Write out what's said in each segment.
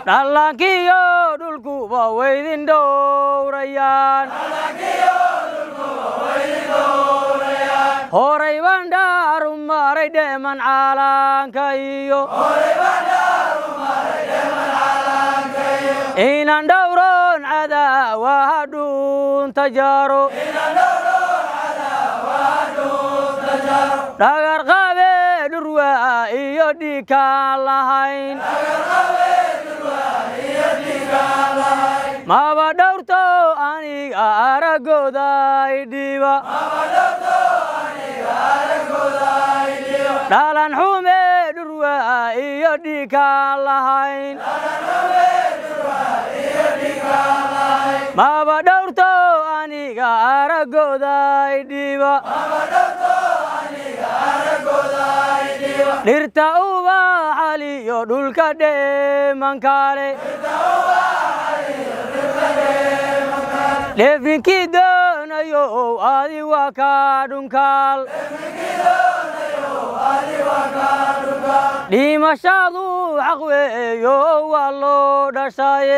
dhallaankiyo dhulkuba waydin dhowrayaan horay baan dhaaru maray dheeman caalaanka iyo inaan dhowron cadaawaha dhuunta jaro dhagar qabe dhurwaa iyo dhiikaan lahayn maba dhowrto aniga aragooda idhiba dhalan xume dhurwaa iyo dhiikaan lahayn maba dhowrto aniga aragooda idhiba dhirta ubaxaliyo dhulka dheemankale dheefinkii doonayo adi waa ka dhunkaal dhimashadu xaq weeyo waa loo dhashaye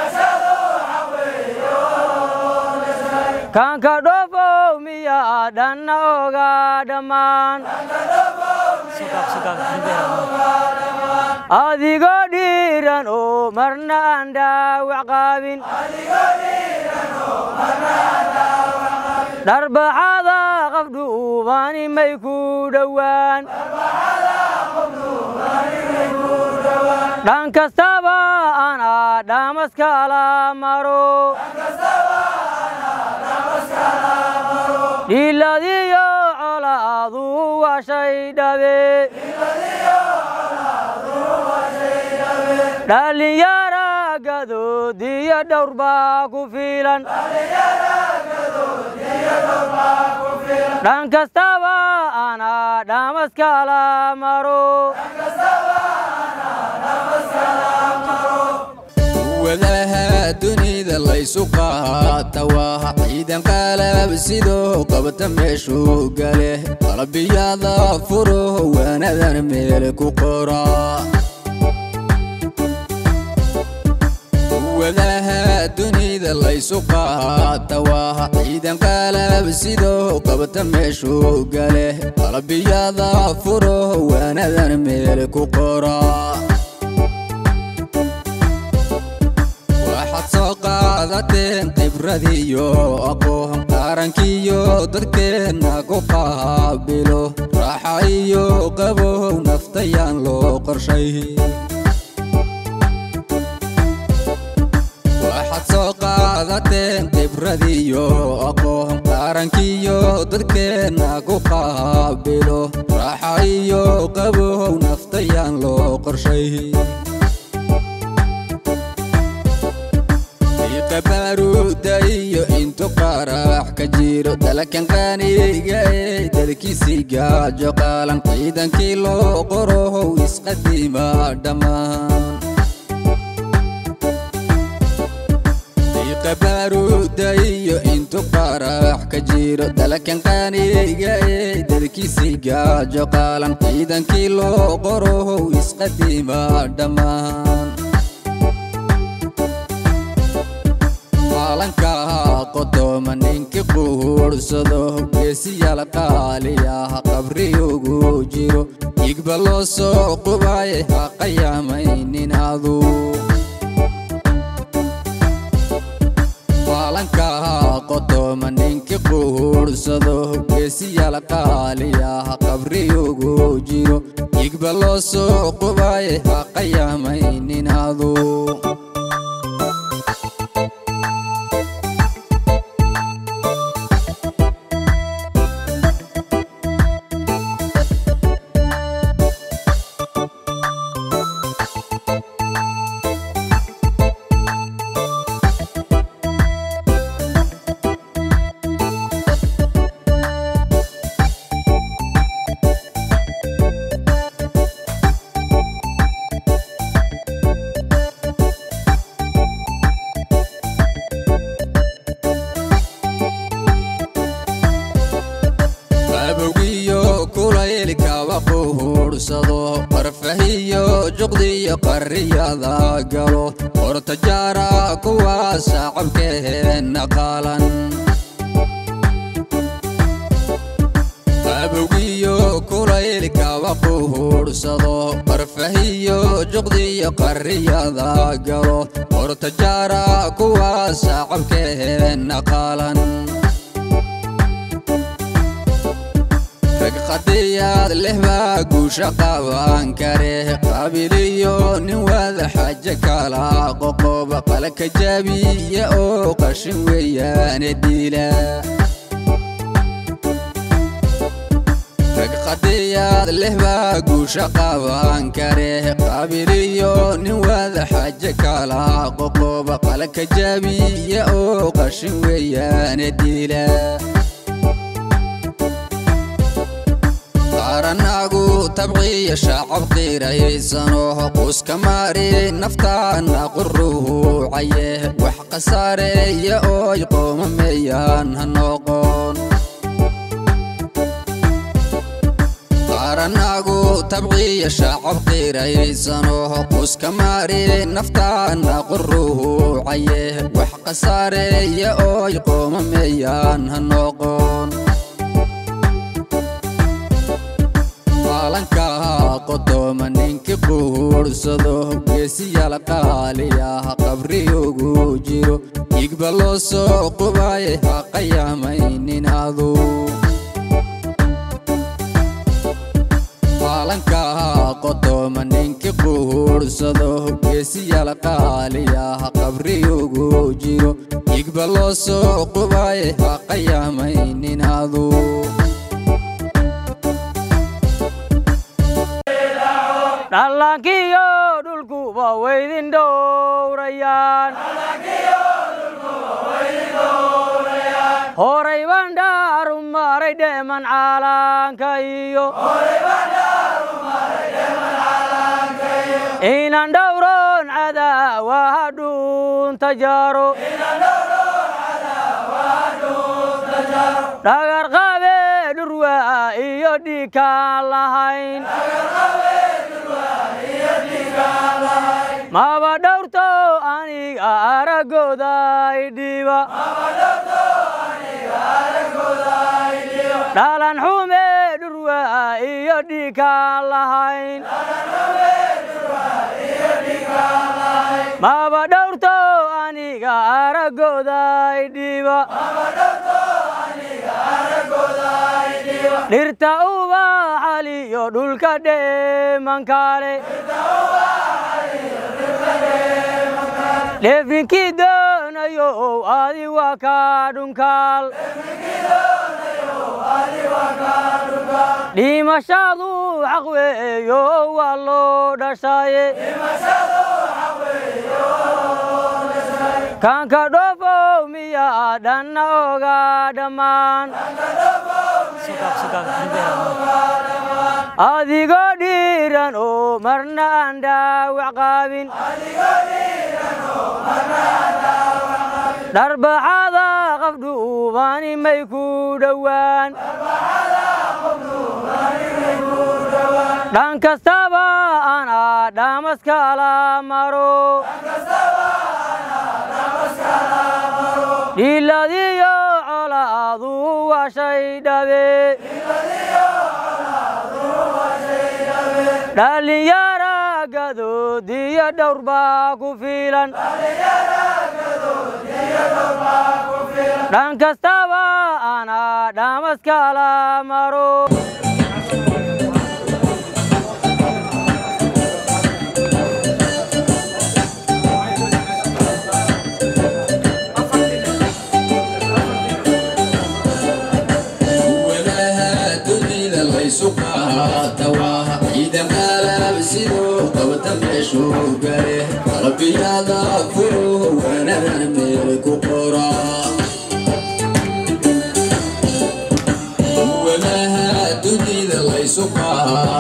kaanka dhoofow miyaa dhanna oga dhammaan adigoo dhiiran oo marna aan dhaawac qaabin dharbaxada qafdhuubani may ku dhowaan dhan kastaba anaa dhamaskala maro dhiiladiyo colaadu waa shay dhabe dhallinyara gadoodiyo dhowr baa ku fiilan dhan kastaba anaa dhamaskala maro wadaha dunida laysu qaata waa ciidan qalab sidoo qabta meeshuu gale qalbiyada furo waanadan meel ku qora wadaha dunida laysu qaata waa ciidan qalab sidoo qabta meeshuu gale qalbiyada furo waanadan meel ku qora waxaad soo qaadateen khibradiyo aqoon qarankiyo dadkeenna ku qaabilo raaxa iyo qabow naftayaan loo qorshay waxaad soo qaadateen khibradiyo aqoon qarankiyo dadkeenna ku qaabilo raaxa iyo qabow naftayaan loo qorshay qabaruuda iyo intu qarax ka jiro dalakan qaaniga ee dalkiisii gaajo qaalan ciidankii loo qorohow isqadima dhammaan qabaruuda iyo intu qarax ka jiro dalakan qaaniga ee dalkiisii gaajo qaalan ciidankii loo qorohow isqadima dhammaan maalankaa qodoma ninki quursado geesiyaal qaaliyaha qabri ugu jiro igba loo soo qubaye ha qayaamaynin adu maalankaa qodoma ninki quursado geesiyaal qaaliyaha qabri ugu jiro igba loo soo qubaye ha qayaamaynin adu qabowgiyo kulaylkaba quhuursado qarfahiyo juqdiyo qarriyada galo horta jaara kuwa sacabkeenna qaalan abowgiyo kulaylkaba quhuursado barfahiyo juqdiyo qarriyada galo horta jaara kuwa sacabkeenna qaalan rag qadiyaad leh baa guusha qaban kare qaabiliyo nin wada xaje kala qoqob qalka jaabiya oo qashin weeyaane diila rag qadiyaad leh baa guusha qaban kare qaabiliyo nin wada xaje kala qoqob qalka jaabiya oo qashin weeyaane diila qaranaagu tabciya shacab qiiraysano quska maari naftaana quruucaye wax khasaareeya ooy qoomameeyaan ha noqon qaranaagu tabciya shacab qiiraysano quska maari naftaana quruucaye wax khasaareeya ooy qoomameeyaan ha noqon maalankaha qodooma ninki quursado geesiyaal qaaliyah qabri ugu jiro igba loo soo qubaye ha qayamaynin adu maalankaha qodooma ninki quursado geesiyaal qaaliyah qabri ugu jiro igba loo soo qubaye ha qayamaynin adu dhallaankiyo dhulkuba waydin dhowrayaan horay baan dhaaru maray dheeman caalaanka iyo inaan dhowroon cadaawaha dhuunta jaro dhagar qabe dhurwaa iyo dhiikaan lahayn maba dhowrto aniga aragooda idhiba dhalan xume dhurwaa iyo dhiikaan lahayn maba dhowrto aniga aragooda idhiba dhirta ubaxaliyo dhulka dheemankale dheefinkii doonayo adi waa ka dhunkaal dhimashadu xaq weeyo waa loo dhashaye kaanka dhoofow miyaa dhanna oga dhammaan adigoo dhiiran oo marna aan dhaawac qaabin dharbaxada qafdhuubani may ku dhowaan dhan kastaba anaa dhamaskala maro dhiladiyo colaadu waa shay dhabe dhalinyara gadoodiyo dhowr baa ku fiilan dhan kastaba anaa dhamaskala maro walaha dunida laysu qaatawaha ciidan qalab sidoo qabta meeshuu gale qalbiyada furo wanadan meel ku qora walaha dunida laysu qaata